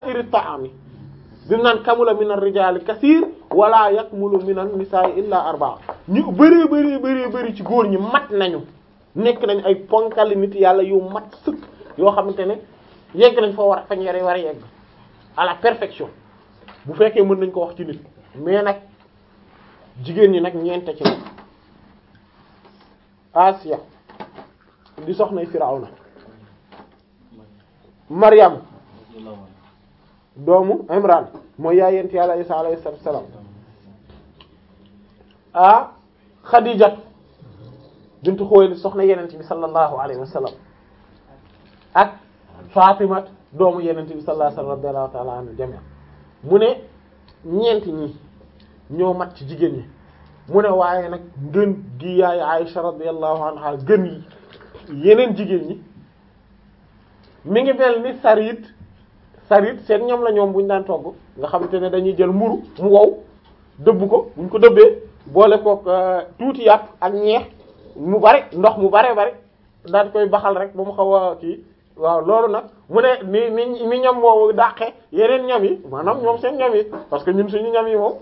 iri ta'ami bi mu naan kamula min ar-rijali kaseer wala yakmulu min an-nisa'i illa arba'a ñu bëree bëri bëri bëri ci góor ñi mat nañu nekk nañ ay ponkali nit yàlla yu mat sëkk yoo xamante ne yegg nañ foo war a fañ yare war a yegg à la perfection bu fekkee mën nañ ko wax ci nit mais nag jigéen ñi nag ñeente ci nag Asiya di soxnay Firawna Maryam doomu Imran mooy yaay yent yàlla Isa alayhi salaam ah Khadija bintu Xuwaylid soxna yenent bi sallallahu alayhi wa sallam ak Fatima doomu yenent bi sallallahu alayhi wa sallam radiyallahu ta'ala anhu jami' mu ne ñeenti ñi ñoo mat ci jigéen ñi mu ne waaye nag gën gi yaay Aisha radiyallahu anha gën yi yeneen jigéen ñi mi ngi mel ni sarit sarit seen ñoom la ñoom bu ñu daan togg nga xamante ne dañuy jël mburu mu wow dëbb ko bu ñu ko dëbbee boole kook tuuti yàpp ak ñeex mu bari ndox mu bare bari daal koy baxal rek ba mu xaw a kii waaw loolu nag mu ne ni ni ni ñam moomu dàqe yeneen ñam yi maanaam ñoom seen ñam yi parce que ñun suñu ñam yi moom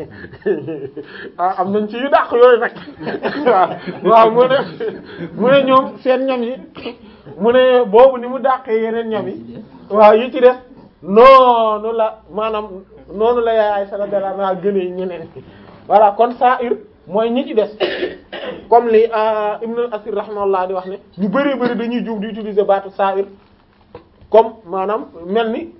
ah am nañ ci yu dàq yooyu nag waaw waaw mu ne mu ne ñoom seen ñam yi mu ne boobu ni mu dàqee yeneen ñam yi waaw yi ci def noonu la maanaam noonu la yaay sallallahu alayhi gënee ñeneen voilà kon saa ir mooy ñi ci des comme li Ibn al-Asir rahimahullah di wax ne ñu bëree bëri dañuy juub di utiliser baatu sa'ir comme maanaam mel ni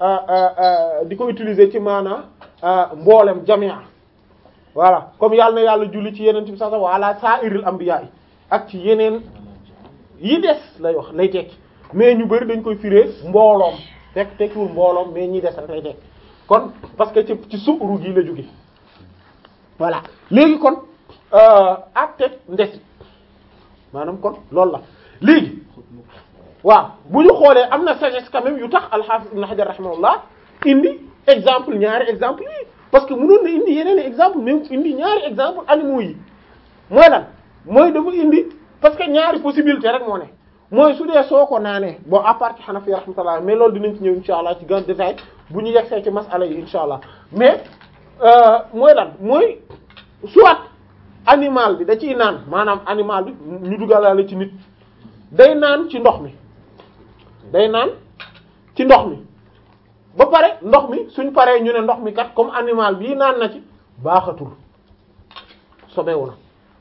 di ko utiliser ci maanaam mboolem jamia voilà comme yàlla na yàlla julli ci yeneen bi sax sax wala sa'iril anbiya yi ak ci yeneen yi des lay wax lay tekki mais ñu bëri dañ koy firé mbooloom fekk tekkiwul mbooloom mais ñi des rek lay tekki kon parce que ci ci suuru gi la jóge voilà léegi kon ak teg ndesi maanaam kon loolu la léegi waaw bu ñu xoolee am na sagesse quand même yu tax al-Hafiz Ibn Hajar rahimahullah indi exemple ñaari exemple yi parce que mënoon na indi yeneen exemple même indi ñaari exemple animaux yi mooy lan mooy dafa indi parce que ñaari possibilité rek moo ne mooy su dee soo ko naanee bon à part ci Hanafi rahmatullah mais loolu dinañ ci ñëw insha allah ci grand détail bu ñu yegsee ci masala yi insha allah mais mooy lan mooy soit animal bi da ciy naan maanaam animal bi ñu dugalaale ci nit day naan ci ndox mi day naan ci ndox mi ba pare ndox mi suñ paree ñu ne ndox mi kat comme animal bii naan na ci baaxatul sobewu na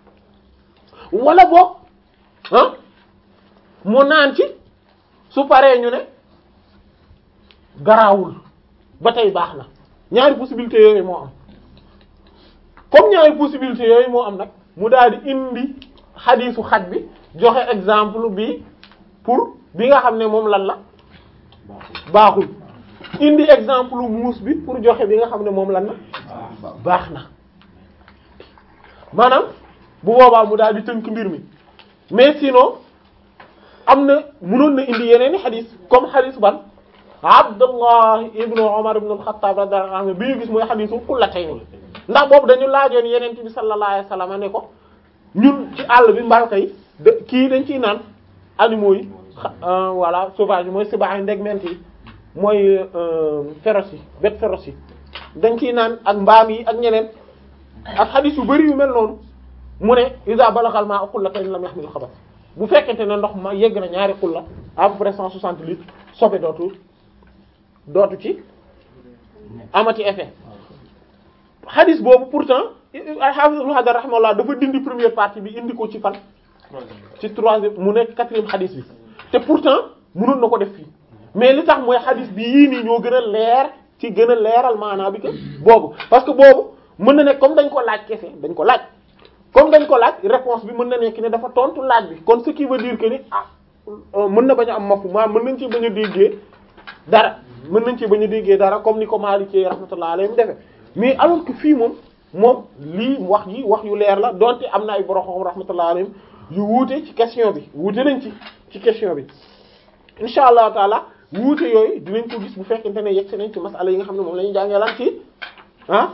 wala boog ah mu naan ci su paree ñu ne garaawul ba tey baax na ñaari possibilité yooyu moo am comme ñaari possibilité yooyu moo am nag mu daal di indi xadiisu xaj bi joxe exemple bi pour bi nga xam ne moom lan la baaxul indi exemple muus bi pour joxe bi nga xam ne moom lan la baax na maanaam bu boobaa mu daal di tënk mbir mi mais sinon am na mënoon na indi yeneen i xadis comme xadis ban Abdullah ibnu Umar ibnu al-Khattab radiyallahu anhu bi ñu gis mooy xadisul kullatayni ndax boobu dañu laajoon yeneen bi sallallahu alayhi wasallam ne ko ñun ci àll bi mbalka yi de kii dañ ciy naan animaux yi voilà sauvage mooy sibaay ndegment yi mooy féroce yi bête féroce yi dañ ciy naan ak mbaam yi ak ñeneen ak xadis yu bari yu mel noonu mu ne iza balagal ma xullatayn lam yahmil xabath bu fekkente ne ndox ma yegg na ñaari xulla à peu près cent soixante litres sobe dootu dootu ci amati effet xadis boobu pourtant al-Hafiz Ibn Hajar rahimahullah dafa dindi première partie bi indi ko ci fan ci troisième mu nekk quatrième xadis bi te pourtant mënoon na ko def fii mais li tax mooy xadis bi yii nii ñoo gën a leer ci gën a leeral maanaa bi que boobu parce que boobu mën na nekk comme dañ ko laaj kese dañ ko laaj comme dañ ko laaj réponse bi mën na nekk ne dafa tontu laaj bi kon ce qui veut dire que ni ah mën na bañ a am mafu maa mën nañ ci bañ a déggee dara mën nañ ci bañ a déggee dara comme ni ko Maliki rahmatullah alayhi mu defe mais alors que fii moom moom lii wax ji wax yu leer la donte am na ay borom rahmatullah alayhim yu wuute ci question bi wuute nañ ci ci question bi insha allahu taala wuute yooyu dinañ ko gis bu fekkente ne yegg si nañ ci masala yi nga xam ne moom la ñuy jàngee lan ci ah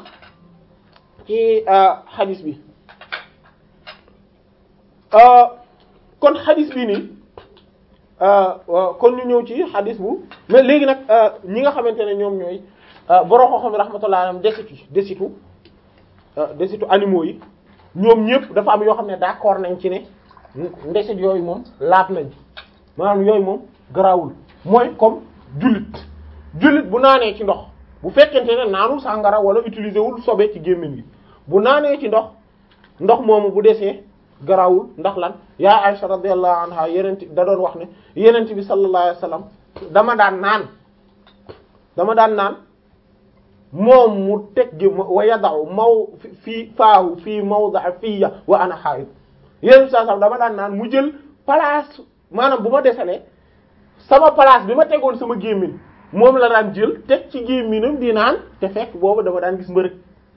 ci hadis bi kon hadis bi nii kon ñu ñëw ci xadis bu mais léegi nag ñi nga xamante ne ñoom ñooy borom xam-xam rahmatullah alayhim desitu desitu desitu animaux yi ñoom ñëpp dafa am yoo xam ne d'accord nañ ci ne ndesit yooyu moom laab nañ maanaam yooyu moom garaawul mooy comme jullit jullit bu naanee ci ndox bu fekkente ne naanul sàngara wala utiliser wul sobe ci gémmiñ gi bu naanee ci ndox ndox moomu bu desee garaawul ndax lan yaa Aisha radiyallahu anha yenent da doon wax ne yenent bi sallallahu alayhi wasallam dama daan naan dama daan naan moom mu teg gi wa yadaw maw fii faahu fii mawda fiya wa ana haid yenent bi sallallahu dama daan naan mu jël place maanaam bu ma desalee sama place bi ma tegoon sama gémmiñ moom la daan jël teg ci gémmiñam di naan te fekk boobu dama daan gis mbërëg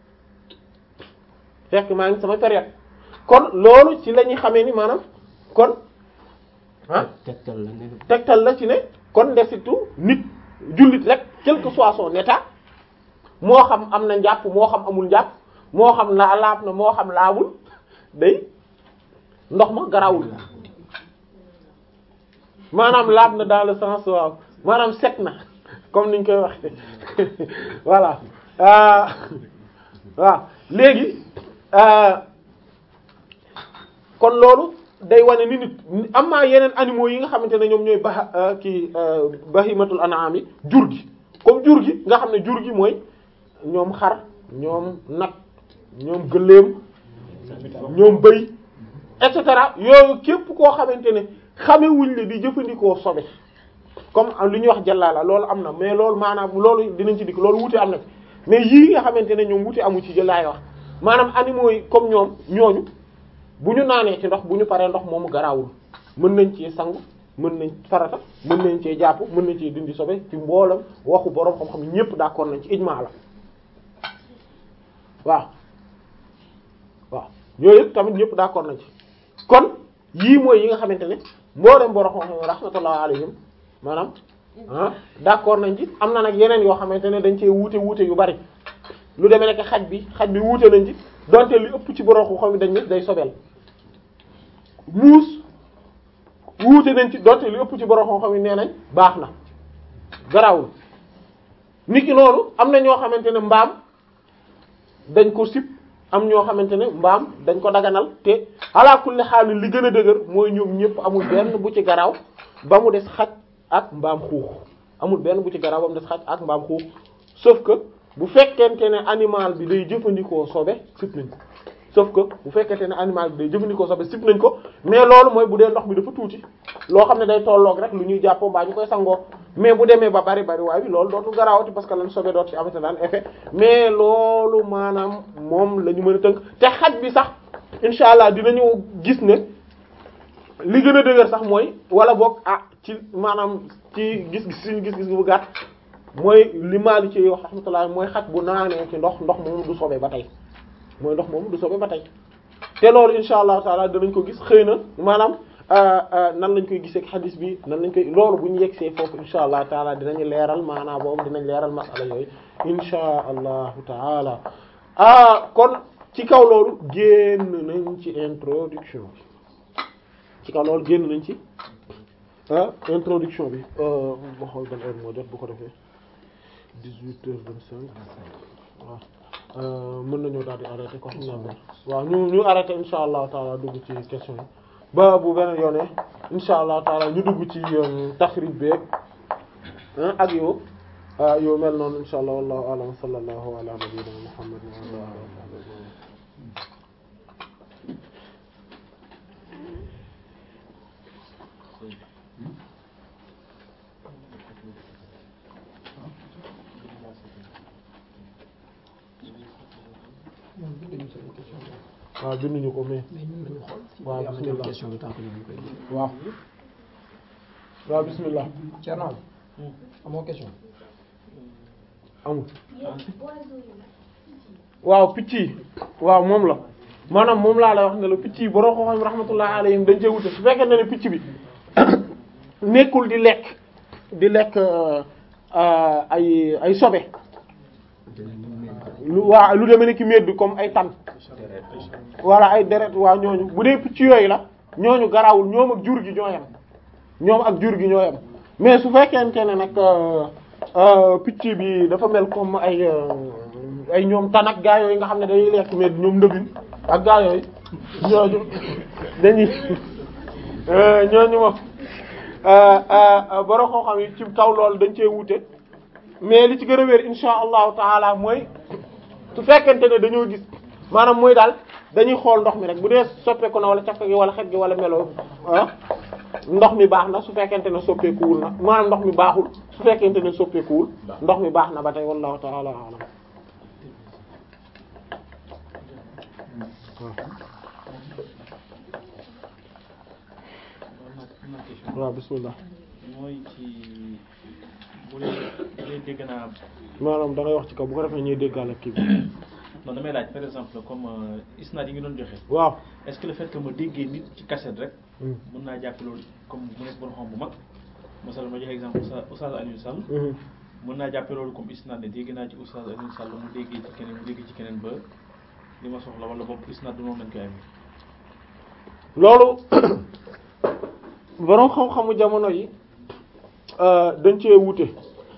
fekk maa ngi sama période kon loolu ci la ñuy xamee ni maanaam kon ah tegtal la ne tegtal la ci ne kon ndesitu nit jullit rek quel que soit son état moo xam am na njàpp moo xam amul njàpp moo xam la laab na moo xam laabul day ndox ma garawul maanaam laab na dans le sens waaw maanaam set na comme niñ koy waxe voilà waaw léegi kon loolu day wane ni nit am na yeneen animaux yi nga xamante ne ñoom ñooy ba kii bahimatul an'am yi jur gi comme jur gi nga xam ne jur gi mooy ñoom xar ñoom nag ñoom gëléem ñoom bëy et cetera yooyu képp koo xamante ne xamewuñ le di jëfandikoo sobe comme li ñuy wax jàllala loolu am na mais loolu maanaam loolu dinañ ci dikk loolu wute am na ci mais yii nga xamante ne ñoom wute amu ci jëlaay wax maanaam animaux yi comme ñoom ñooñu bu ñu naanee ci ndox bu ñu paree ndox moomu garaawul mën nañ ci sangu mën nañ farata mën nañ cee jàpp mën nañ cee dindi sobe ci mboolam waxu boroom xam-xam ñépp d'accord nañ ci ijmaa la waaw waaw yooyu yëpp tamit ñépp d'accord nañ ci kon yii mooy yi nga xamante ne mboolem boroom xam-xam rahmatullah alayhim maanaam ah d'accord nañ ci am na nag yeneen yoo xamante ne dañ cee wuute wuute yu bari lu demee nekk xaj bi xaj bi wuute nañ ci donte li ëpp ci borom xam xam dañ ne day sobeel muus wuute nañ ci donte li ëpp ci borom xam xam nee nañ baax na garawul niki noonu am na ñoo xamante ne mbaam dañ ko sib am ñoo xamante ne mbaam dañ ko daganal te ala kulli xaal li gën a dëgër mooy ñoom ñëpp amul benn bu ci garaw ba mu des xaj ak mbaam xuux amul benn bu ci garaw ba mu des xaj ak mbaam xuux sauf que bu fekkente ne animal bi day jëfandikoo sobe sib nañ ko sauf que bu fekkente ne animal bi day jëfandikoo sobe sib nañ ko mais loolu mooy bu dee ndox bi dafa tuuti loo xam ne day tolloog rek lu ñuy jàppoo mbaa ñu koy sangoo mais bu demee ba bari bari waaye bi loolu dootul garaawati parce que lan sobe doot ci amate daan effet mais loolu maanaam moom la ñu mën a tënk te xaj bi sax insha allah dinañu gis ne li gën a dëgër sax mooy wala boog ah ci maanaam ci gis-gis suñu gis-gis bu gàtt mooy li maali ci wax rahmatullah mooy xaj bu naanee ci ndox ndox moomu du sobe ba tey mooy ndox moomu du sobe ba tey te loolu insha allahu taala danañ ko gis xëy na maanaam nan lañ koy gisee ak xadis bi nan lañ koy loolu bu ñu yegsee foofu insha allahu taala dinañu leeral maanaam boobu dinañ leeral masala yooyu insha allahu taala ah kon ci kaw loolu génn nañ ci introduction bi ci kaw loolu génn nañ ci ah introduction bi ma xool ban heure moo jot bu ko defee dix-huit heures vingt-cinq waaw mën nañoo daal di arrêté ko xam naa waaw ñu ñu arrêté insha allahu taala dugg ci question yi ba bu beneen yoone insha allahu taala ñu dugg ci taxrij beeg ak yow yow mel noonu insha allah wallahu a'lam sallallahu ala nabiyyina muhammad wa ala alihi wa sahbihi waaw binduñu ko mais waaw bismillah question bi tànk ñu koy waaw waaw bismillah Thierno amoo question amul waaw picc yi waaw moom la maanaam moom laa lay wax ne la picc yi borom xam-xam rahmatullah alayhim dañ cee wute su fekkee ne ne picc bi nekkul di lekk di lekk ay ay sobe lu waa lu demee ne ki méet bi comme ay tan wala ay deret waa ñooñu bu dee picc yooyu la ñooñu garawul ñoom ak jur gi ñoo yem ñoom ak jur gi ñoo yem mais su fekkente ne nag picc bi dafa mel comme ay ay ñoom tan ak gaa yooyu nga xam ne dañuy lekk mais ñoom ndëbin ak gaa yooyu ñooñu dañuy ñooñu moom boro xoo xam yi ci kaw loolu dañ cee wute mais li ci gën a wér insha allahu taala mooy su fekkente ne dañoo gis maanaam mooy daal dañuy xool ndox mi rek bu dee soppeeku na wala cafka gi wala xet gi wala melo ah ndox mi baax na su fekkente ne soppeekuwul na maanaam ndox mi baaxul su fekkente ne soppeekuwul ndox mi baax na ba tey wallahu taala alam waaw bismillah mooy ci bu dee bu dee dégg naa maanaam da ngay wax ci kaw bu ko defee ñuy déggal kii bi non damay laaj par exemple comme isnaad yi nga doon joxe waaw est-ce que le fait que ma déggee nit ci cassette rek mën naa jàpp loolu comme mu nekk bon xam bu mag masala ma joxe exemple Oustaz Oustaz Alioune Sall mën naa jàppe loolu comme isnaad ne dégg naa ci Oustaz Alioune Sall mu déggee ci keneen mu déggee ci keneen ba li ma soxla wala bopp isnaad du noonu lañ koy amee loolu boroom xam-xamu jamono yi dañ cee wute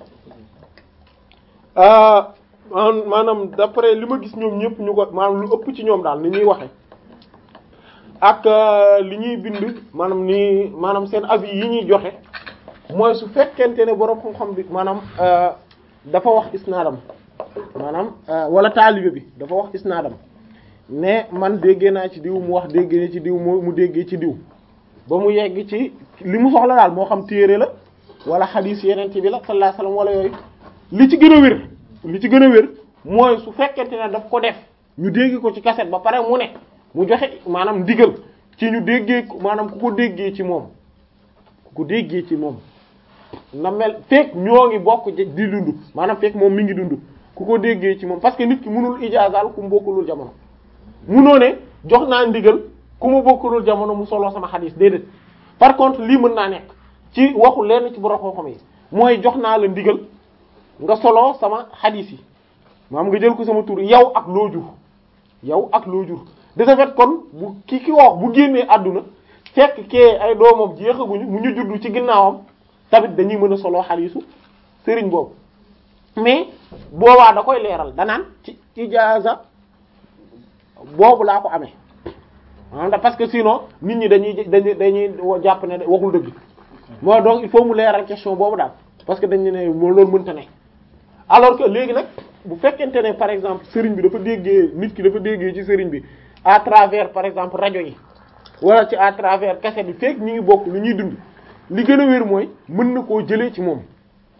maanaam d'après li ma gis ñoom ñëpp ñu ko maanaam lu ëpp ci ñoom daal ni ñuy waxe ak li ñuy bind maanaam ni maanaam seen avis yi ñuy joxe mooy su fekkente ne boroom xam-xam bi maanaam dafa wax isnaadam maanaam wala taalibe bi dafa wax isnaadam ne man déggee naa ci diw mu wax déggee na ci diw mu mu déggee ci diw ba mu yegg ci li mu soxla daal moo xam téere la wala xadiis yeneen ci bi la sallallahu alayhi wasallam wala yooyu li ci gën a wér li ci gën a wér mooy su fekkente ne daf ko def ñu dégg ko ci cassette ba pare mu ne mu joxe maanaam ndigal ci ñu déggee maanaam ku ko déggee ci moom ku ko déggee ci moom na mel fekk ñoo ngi bokk di dund maanaam fekk moom mi ngi dund ku ko déggee ci moom parce que nit ki mënul ijaazaal ku mu bokkulul jamono munoo ne jox naa ndigal ku mu bokkulul jamono mu solo sama xadiis déedéet par contre lii mën naa nekk ci waxu lenn ci borom xam-xam yi mooy jox naa la ndigal nga solo sama xadiis yi maam nga jël ko sama tur yow ak loo jur yow ak loo jur de ce fait kon bu ki ki wax bu génnee àdduna fekk kee ay doomam jeexaguñu mu ñu juddu ci ginnaawam tamit dañuy mën a solo xadiisu sëriñ boobu mais boobaa da koy leeral danaan ci ijaaza boobu laa ko amee ah parce que sinon nit ñi dañuy dañuy dañuy jàpp ne waxul dëgg moo donc il faut mu leeral question boobu daal parce que dañu ne moo loolu mënta ne alors que léegi nag bu fekkente ne par exemple sëriñ bi dafa déggee nit ki dafa déggee ci sëriñ bi à travers par exemple rajo yi wala ci à travers cassette bi fekk ñu ngi bokk lu ñuy dund li gën a wér mooy mën na koo jëlee ci moom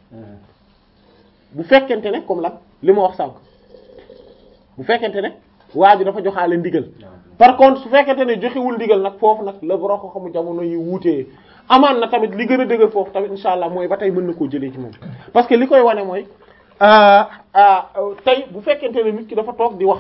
bu fekkente ne comme lan li ma wax sànq bu fekkente ne waa ji dafa joxaale ndigal par contre su fekkente ne joxewul ndigal nag foofu nag la boroo ko xamu jamono yi wuutee amaan na tamit li gën a dëgër foofu tamit insha allah mooy ba tey mën na koo jëlee ci moom parce que li koy wane mooy tey bu fekkente ne nit ki dafa toog di wax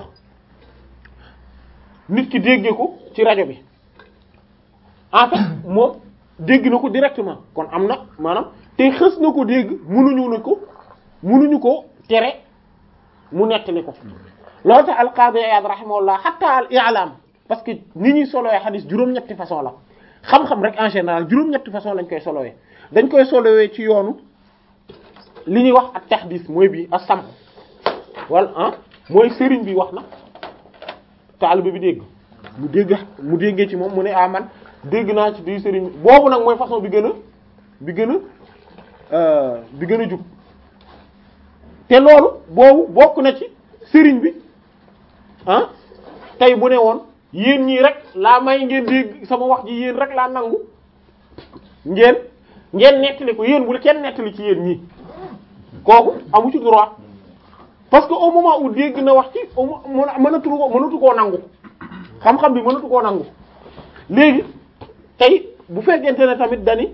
nit ki déggee ko ci rajo bi en fait moom dégg na ko directement kon am na maanaam te xës na ko dégg mënuñu na ko mënuñu ko tere mu nettali ko loolu tax al-Qadi Iyad rahimahullah hatta al-i'lam parce que ni ñuy solowee xadis juróom-ñetti façon la xam-xam rek en général juróom-ñetti façon lañ koy solowee dañ koy solowee ci yoonu li ñuy wax ak tahdis mooy bii as-sam wala ah mooy sëriñ bi wax na taalibe bi dégg mu dégg mu déggee ci moom mu ne ah man dégg naa ci di sëriñ boobu nag mooy façon bi gën a bi gën a bi gën a jub te loolu boobu bokk na ci sëriñ bi ah tey bu ne woon yéen ñii rek laa may ngeen dégg sama wax ji yéen rek laa nangu ngeen ngeen nettali ko yéen bu la kenn nettali ci yéen ñii kooku amu ci droit parce que au moment où dégg na wax ci au mënatu ko mënatu koo nangu xam-xam bi mënatu koo nangu léegi tey bu fekkente ne tamit dani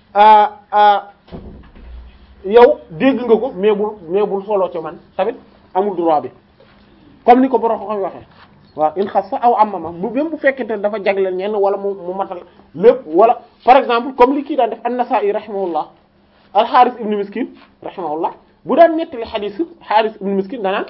yow dégg nga ko mais bul mais bul solo ci man tamit amul droit bi comme ni ko borom ko xam waxee waaw in xas sa aw amama bu même bu fekkente ne dafa jagleel ñenn wala mu mu matal lépp wala par exemple comme li kii daan def an-Nasa'i rahimahullah al-Harith ibn Miskin rahimahullah bu daan nettali xadiis Harith ibn Miskin danaan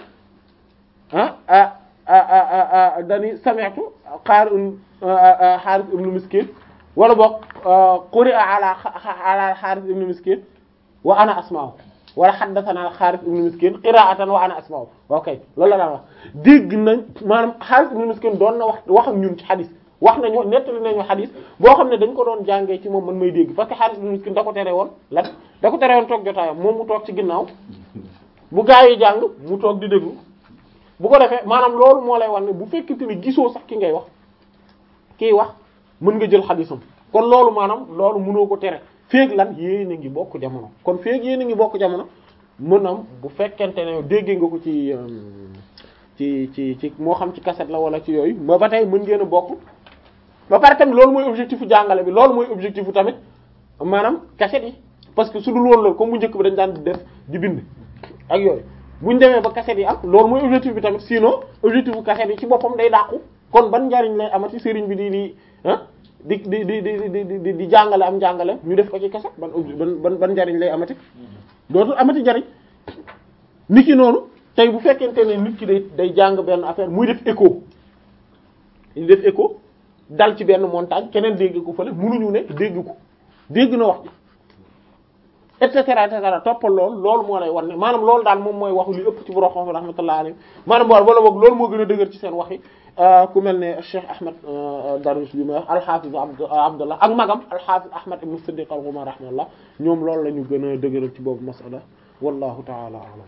ah dani sami'tu qaar Harith ibn Miskin wala boog quri'a ala ala Harith ibn Miskin wa ana asma'u wala haddathana Harith ibn Miskin qira'atan wa ana asma'u ok loolu la daan wax dégg nañ maanaam Harith ibn Miskin doon na wax wax ak ñun ci xadis wax nañu nettali nañu xadis boo xam ne dañ ko doon jàngee ci moom man may dégg parce que Harith ibn Miskin da ko tere woon lan da ko tere woon toog jotaayam moom mu toog ci ginnaaw bu gaa yi jàng mu toog di déglu bu ko defee maanaam loolu moo lay wan ne bu fekkente ni gisoo sax ki ngay wax kiy wax mën nga jël xadisam kon loolu maanaam loolu mënoo ko tere feeg lan yéen a ngi bokk jamono kon feeg yéen a ngi bokk jamono mën am bu fekkente ne déggee nga ko ci ci ci ci moo xam ci cassette la wala ci yooyu ba ba tey mën ngeen a bokk ba pare tamit loolu mooy objectif u jàngale bi loolu mooy objectif u tamit maanaam cassette yi parce que su dul woon loolu comme bu njëkk bi dañ daan def di bind ak yooyu buñ demee ba cassette yi am loolu mooy objectif bi tamit sinon objectif bu cassette yi ci boppam day dàqu kon ban njariñ lay amati sëriñ bi di di ah di di di di di di jàngale am jàngale ñu def ko ci cassette ban ban ban njariñ lay amati dootul amati njariñ nit ki noonu tey bu fekkente ne nit ki day day jàng benn affaire muy def écho ñu def écho dal ci benn montagne keneen dégg ko fële mënuñu ne dégg ko dégg na wax ji et cetera et cetera toppal loolu loolu moo lay war ne maanaam loolu daal moom mooy waxu li ëpp ci borom xam rahmatullah alayhi maanaam bool wala boog loolu moo gën a dëgër ci seen wax yi ku mel ne Cheikh Ahmed Darwish bi ma wax al-Hafiz Abdullah ak magam al-Hafiz Ahmed ibn Siddiq al-Ghumar rahmatullah ñoom loolu la ñu gën a dëgëral ci boobu masala wallahu ta'ala a'lam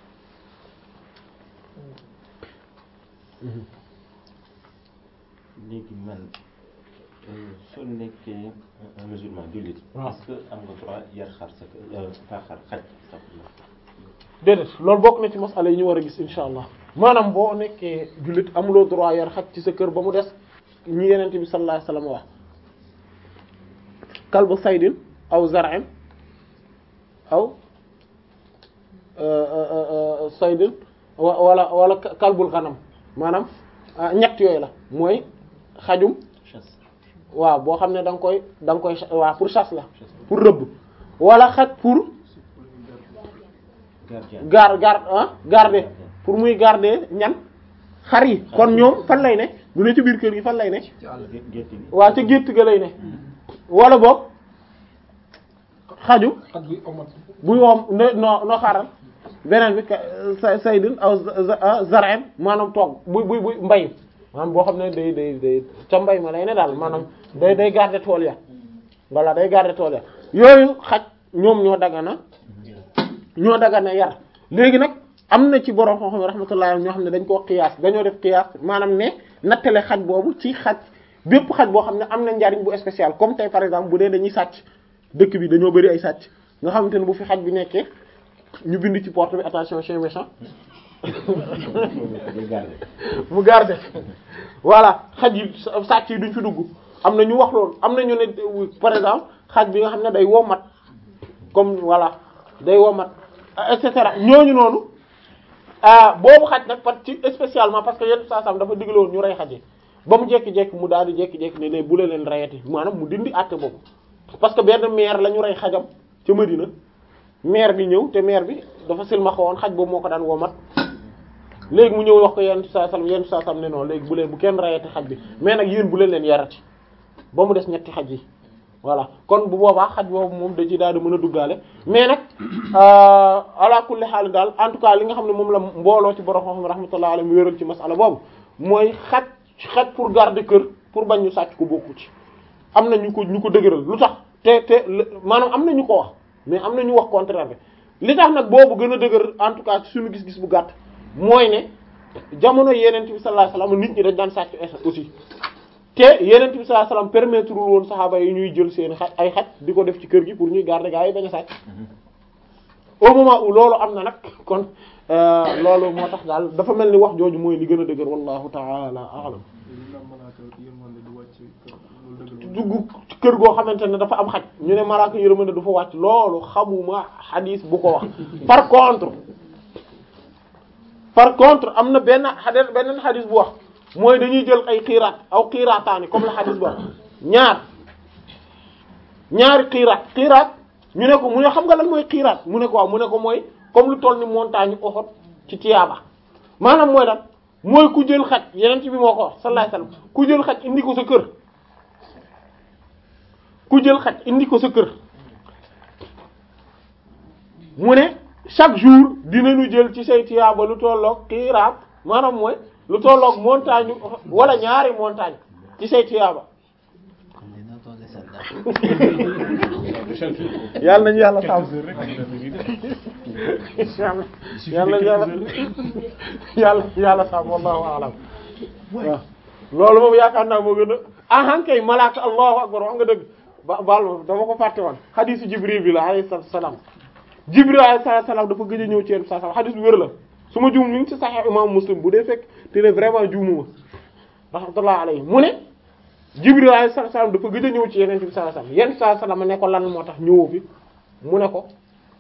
léegi man soo nekkee un musulman jullit. waaw est-ce que am nga droit yar xar sa kër pas xar xaj sa déedéet loolu bokk na ci masala yi ñu war a gis insha allah maanaam boo nekkee jullit amuloo droit yar xaj ci sa kër ba mu des ñi yenente bi sallallahu alayhi wasallam wax kalbu saydin aw zar'in aw saydin wala wala kalbul xanam maanaam ñett yooyu la mooy xajum chasse waaw boo xam ne da nga koy da nga koy waaw pour chasse la pour rëbb wala xaj pour gardien gar gar ah garder pour muy garder ñan xar yi kon ñoom fan lay ne du ne ci biir kër gi fan lay ne ci àll gé- gétt gi waa ca gétt ga lay ne wala boog xaju xaj bi omat buy woom no no no xaaral beneen bi ka- sa saydin aw zar'in maanaam toog buy buy buy mbay maanaam boo xam ne day day day ca mbay ma lay ne daal maanaam day day garder tool ya voilà day garder tool ya yooyu xaj ñoom ñoo dagana ñoo dagana yar léegi nag am na ci borom xam-xam rahmatullah ñoo xam ne dañ koo xiyaas dañoo def xiyaas maanaam ne nattale xaj boobu ci xaj bépp xaj boo xam ne am na njariñ bu spécial comme tey par exemple bu dee dañuy sàcc dëkk bi dañoo bari ay sàcc nga xamante ne bu fi xaj bi nekkee ñu bind ci porte bi attention chien méchant day garder mu garder voilà xaj yi sàcc yi duñ fi dugg am na ñu wax loolu am na ñu ne par exemple xaj bi nga xam ne day womat comme voilà day womat et cetera ñooñu noonu ah boobu xaj nag parce que spécialement parce que yenn saa sam dafa digle woon ñu rey xaj yi ba mu jékki-jékki mu daal di jékki-jékki ne ne bu leen leen reyati maanaam mu dindi àtte boobu parce que benn maire la ñu rey xajam ca Medina maire bi ñëw te maire bi dafa silmaxa woon xaj boobu moo ko daan womat léegi mu ñëw wax ko yenn saa sam yenn saa sam ne non léegi bu leen bu kenn rayati xaj bi mais nag yéen bu leen leen yarati ba mu des ñetti xaj yi voilà kon bu boobaa xaj boobu moom da ci daal di mën a duggaale mais nag ala kulli xaal daal en tout cas li nga xam ne moom la mbooloo ci borom xam rahmatullah alayhi mu wéral ci masala boobu mooy xaj xaj pour garder kër pour bañ ñu sàcc ko bokku ci am na ñu ko ñu ko dëgëral lu tax te te maanaam am na ñu ko wax mais am na ñu wax contraire bi li tax nag boobu gën a dëgër en tout cas ci suñu gis-gis bu gàtt mooy ne jamono yeneen bi sallallahu alayhi wasallam nit ñi dañ daan sàcc aussi te yeneen bi sallallahu alayhi wasallam permettre woon saxaaba yi ñuy jël seen xaj ay xaj di ko def ci kër gi pour ñuy garder gaa yi bañ a sàcc au moment où loolu am na nag kon loolu moo tax daal dafa mel ni wax jooju mooy li gën a dëgër wallahu ta'ala a'lam dugg kër goo xamante ne dafa am xaj ñu ne malaaka yërmande du fa wàcc loolu xamuma xadiis bu ko wax par contre par contre am na benn xadis beneen xadis bu wax mooy dañuy jël ay xiiraat aw xiiraataani comme la xadis bu wax ñaar ñaari xiiraat xiiraat ñu ne ko mu ne xam nga lan mooy xiiraat mu ne ko waaw mu ne ko mooy comme lu toll ni montagne Uhud ci tiyaaba maanaam mooy lan mooy ku jël xaj yeneen ci bi moo ko wax sallallahu alayhi wasallam ku jël xaj indi ko sa kër ku jël xaj indi ko sa kër mu ne chaque jour dinañu jël ci say tiyaaba lu tolloog xiiraat maanaam mooy lu tolloog montagne wala ñaari montagne ci say tiyaaba yàlla nañu yàlla sàmm yàlla yàlla yàlla yàlla sàmm wallahu a'lam waaw loolu moom yaakaar naa moo gën a ahankay malaaka allahu akbar wax nga dëgg ba baal ma dama ko fàtte woon xadiisu jibril bi la alayhi salaam jibril alayhi salaam dafa gëj a ñëw ci yenn saa xadiis bu wér la su ma juum ñu ngi ci Sahih imam Muslim bu dee fekk te ne vraiment juumuma rahmatullah alayhi mu ne jibril alayhi salaam dafa gëj a ñëw ci yeneen bi sallallahu alayhi wasallam yenn saa salaam ne ko lan moo tax ñëwoo fi mu ne ko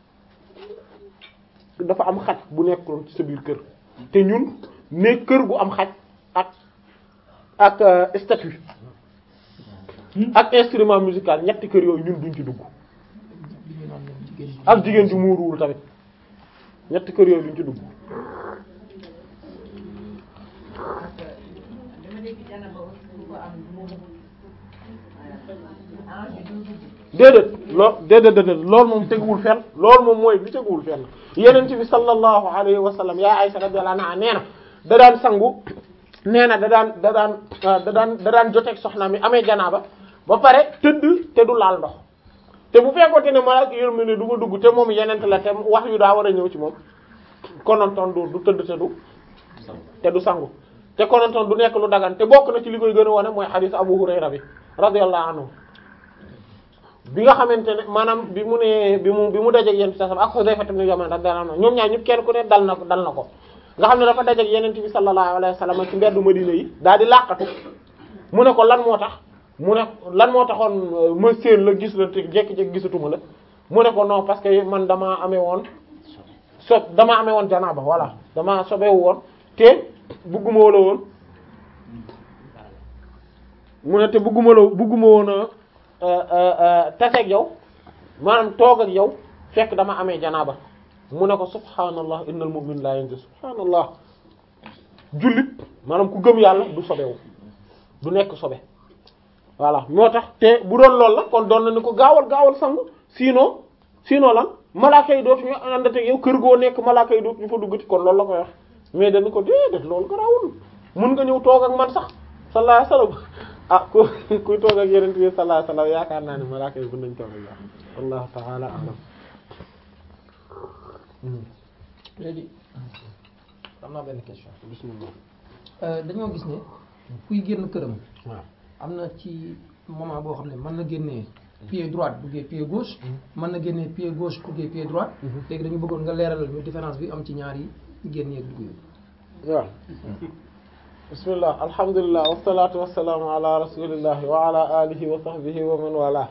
dafa am xaj bu nekkoon ci sa biir kër te ñun ne kër gu am xaj ak ak euh, statut ak instrument musical ñetti kër yooyu ñun duñ ci dugg li ñu naan ñoom jigéen ñi. ak jigéen ju muuruwul tamit ñetti kër yooyu duñ ci dugg dama dégg Janaba aussi ku ko am moom ah du dugg. déedéet loo déedéet déedéet loolu moom teguwul fenn loolu moom mooy li teguwul fenn yeneen bi sallallahu alayhi wa sallam yaa Aysa radiyallahu anha nee na da daan sangu nee na da daan da daan ah, da daan da daan joteeg soxna mi amee janaaba ba pare tëdd te du laal ndox te bu fekkoonte ne malaaka yërmande ne du ma dugg te moom yeneen la te wax yu daa war a ñëw ci moom konontoon du du tëdd te du te du sangu te konontoon du nekk lu dagan te bokk na ci li koy gën a wone mooy xadiis Abu Hurayra bi radiyallahu anhu bi nga xamante ne maanaam bi mu ne bi mu bi mu dajeeg yonent bi sallallahu alayhi wasallam ak Hudayfa ibn Yaman radiyallahu anhu ñoom ñaar ñëpp kenn ku ne dal na ko dal na ko nga xam ne dafa dajeeg yonent bi sallallahu alayhi wasallam ci mbeddu Madina yi daal di làqatu mu ne ko lan moo tax mu ne lan moo taxoon ma séen la gis la te jékki-jékki gisatuma la mu ne ko non parce que man damaa amee woon so damaa amee woon janaaba voilà damaa sobewu woon te bugguma wala woon mu ne te bugguma la bugguma woon a taseeg yow maanaam toog ak yow fekk dama amee janaaba mu ne ko subhaanallah innal mu'min la yanjus subhaanallah jullit maanaam ku gëm yàlla du sobewu du nekk sobe voilà moo tax te bu doon loolu la kon doon na ni ko gaawal gaawal sangu sinon sinon lan malaaka yi dootuñu àndate yow kër goo nekk malaaka yi dootuñu fa duggati kon loolu la koy wax mais dañu ko déedéet loolu garaawul mun nga ñëw toog ak man sax sallallahu alayhi wasallam ah ku kuy toog ak yeneen bi sallallahu alayhi wasallam yaakaar naa ne malaaka yi mën nañ toog ak yow wallahu ta'ala a'lam léegi am naa benn question. bismillah Euh, dañoo gis ne kuy génn këram waaw am na ci moment boo xam ne mën na génnee pied droite duggee pied gauche mën na génnee pied gauche duggee pied droite léegi dañu bëggoon nga leeralal ñu différence bi am ci ñaar yi génn yeeg dugg yi waaw bismillah alhamdulillah wassalatu wassalamu ala rasulillahi wa ala alihi wa sahbihi wa man wala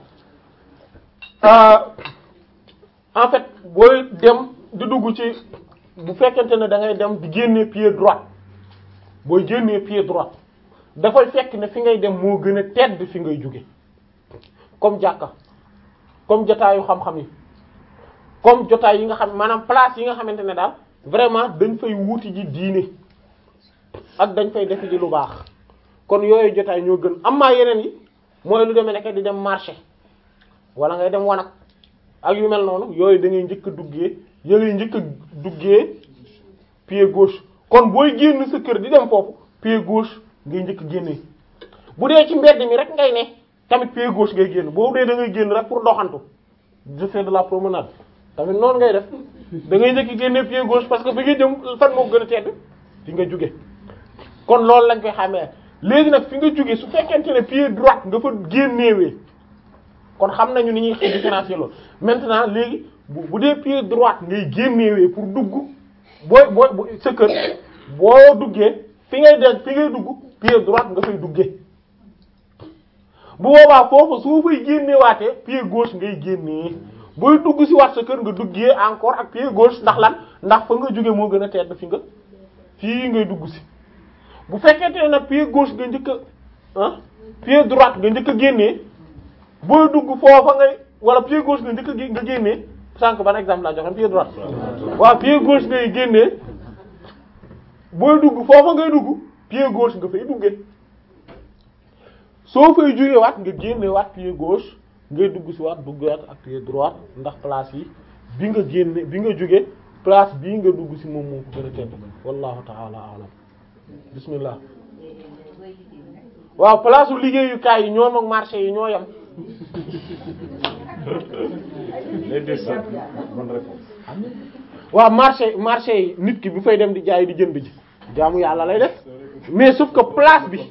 en fait booy dem di dugg ci bu fekkente ne da ngay dem di génnee pied droit booy génnee pied droit dafay fekk ne fi ngay dem moo gën a tedd fi ngay jóge comme jàkka comme jotaayu xam-xam yi comme jotaay yi nga xam maanaam place yi nga xamante ne daal vraiment dañ fay wuti ji diine ak dañ fay defi ji lu baax kon yooyu jotaay ñoo gën am maa yeneen yi mooy lu demee nekk di dem marché wala ngay dem wanag ak yu mel noonu yooyu da ngay njëkk a duggee ya ngay njëkk a duggee pied gauche kon booy génn sa kër di dem foofu pied gauche ngay njëkk a génnee bu dee ci mbedd mi rek ngay ne tamit pied gauche ngay génn boobu dee da ngay génn rek pour doxantu de faire de la promenade tamit noonu ngay def da ngay njëkk a génnee pied gauche parce que fi nga jëm fan moo gën a tedd fi nga jóge kon loolu lañ koy xamee léegi nag fi nga jóge su fekkente ne pied droite nga fa génnewee kon xam nañu ni ñuy xëy différencier loolu maintenant léegi bu bu dee pied droite ngay génnewee pour dugg booy booy bu sa kër boo duggee fi ngay de fi ngay dugg pied droite nga fay duggee bu boobaa foofu soo fay génnewaatee pied gauche ngay génnee booy dugg ci waat sa kër nga duggee encore ak pied gauche ndax lan ndax fa nga jóge moo gën a tedd fi nga fii ngay dugg ci bu fekkente ne nag pied gauche nga njëkk a ah pied droite nga njëkk a génnee booy dugg foofa ngay wala pied gauche nga njëkk a gé- nga génnee sànq ban exemple laa joxe pied droite waaw pied gauche ngay génnee booy dugg foofa ngay dugg pied gauche nga fay duggee soo fay jógee waat nga génne waat pied gauche ngay dugg si waat duggaat ak pied droit ndax place yi bi nga génne bi nga jóge place bii nga dugg si moom moo ko gën a tedd wallahu ta'ala a'lam bismillah waaw place u liggéeyukaay yi ñoom ak marché yi ñoo yem les deux sens bonne réponse waaw marché marché yi nit ki bu fay dem di jaay di jënd ji jaamu yàlla lay def mais sauf que place bi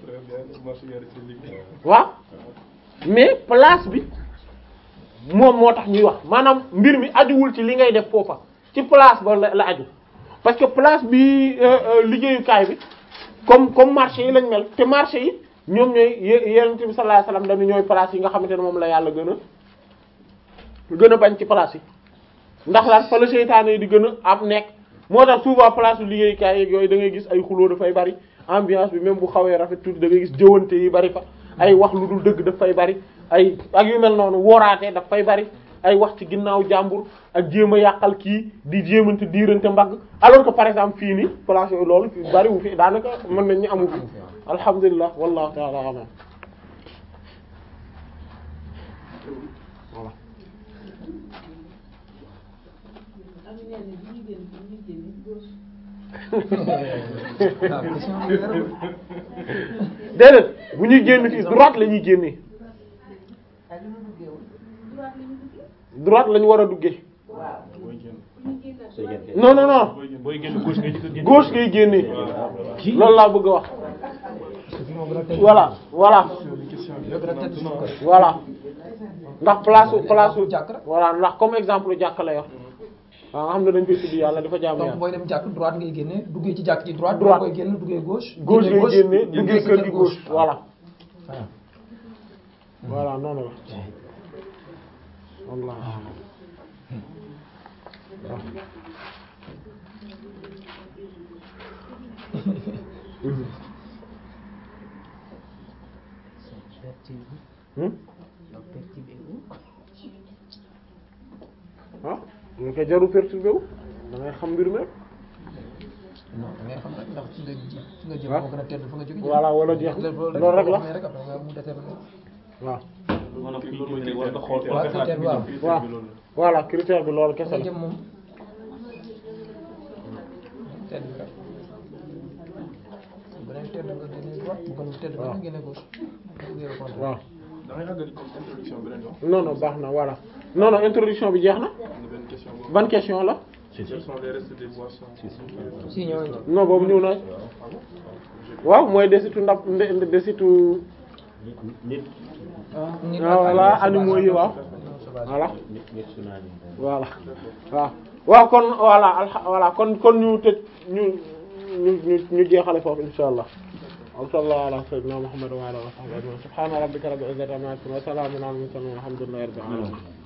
waaw mais place bi moom moo tax ñuy wax maanaam mbir mi ajuwul ci li ngay def foofa ci place ba la la aju parce que place bi euh, euh, liggéeyukaay bi comme comme marché yi lañ mel te marché yi ñoom ñooy ye- yonent bi sallallahu alayhi wasallam dañu ñooy place yi nga xamante ne moom la yàlla gën a gën a bañ ci place yi ndax lan fa la seytaane yi di gën a am nekk moo tax souvent place u liggéeyukaay yeeg yooyu da ngay gis ay xuloo dafay bari ambiance bi même bu xawee rafet tuuti da ngay gis jëwante yi bari fa ay wax lu dul dëgg daf fay bari ay ak yu mel noonu wooraate daf fay bari ay wax ci ginnaaw jàmbur ak jéem a yàqal kii di jéemante diirante mbagg alors que par exemple fii nii place yooyu loolu fi bari wu fi daanaka mën nañ ñu amu fi alhamdulilah wallahu ta'ala alam voilà am na ñenn bu ñu génn bu ñu génn gauche. waaw question bi leer na. déedéet bu ñuy génn fii droite la ñuy génnee ak li mu duggee woon. droite la ñu duggee. droite la ñu war a duggee waaw. booy génn bu ñu génn sooy droite. génn non non non booy génn gauche ngay jëkk a génn gauche ngay génnee loolu laa bëgg a wax parce que moo gën a tedd. voilà voilà moo gën a tedd suñu ko. voilà ndax place u place u jàkk rek. voilà ndax comme exemple jàkk la yor waaw nga xam ne dañ koy tudd yàlla dafa jaamu donc yàlla booy dem jàkk droite ngay génne duggee ci jàkk ci droite. Droite. booy génn duggee gauche. gauche ngay génnee duggee duggee sa kër gi gauche voilà voilà. voilà noonu la wallah Hmm? ah ñu koy jaru perturbé wu da ngay xam mbir mi rek non da ngay xam rek ndax fi nga ji fi nga jëm waaw. moo gën a tedd fa nga jóge. Voilà, wala jeex na. Loolu rek la. rek après nga mu déterminer. waaw maanaam fi ñu génn rek war nga xool waaw critère bi waaw. waaw voilà critère bi loolu fa kese nga la jëm moom. tedd bi rek. bu beneen tedd nga génne droite bu gënul tedd nga génne gauche. bu duggee le contraire. waaw da ngay àggali comme introduction beneen yoon. non non baax na voilà non non introduction bi jeex na am na benn question boobu. ban question la Quels sont les restes des boissons si ñëw nañ non boobu ñëw na waaw mooy desitu ndab nde- desitu nit nit nit ah, voilà animaux yi waaw sauvage. voilà nit nit su naa ni voilà waaw waaw kon voilà alha voilà kon kon ñu tëj ñu ñu ñu ñu jeexale foofu insha allah wa sallallahu ala sayyidina muhammad wa ala alihi wa sahbihi ajma'in subhana rabbika rabbil izzati amma yasifun wa salamun ala al mursalin walhamdulillahi rabbil alamin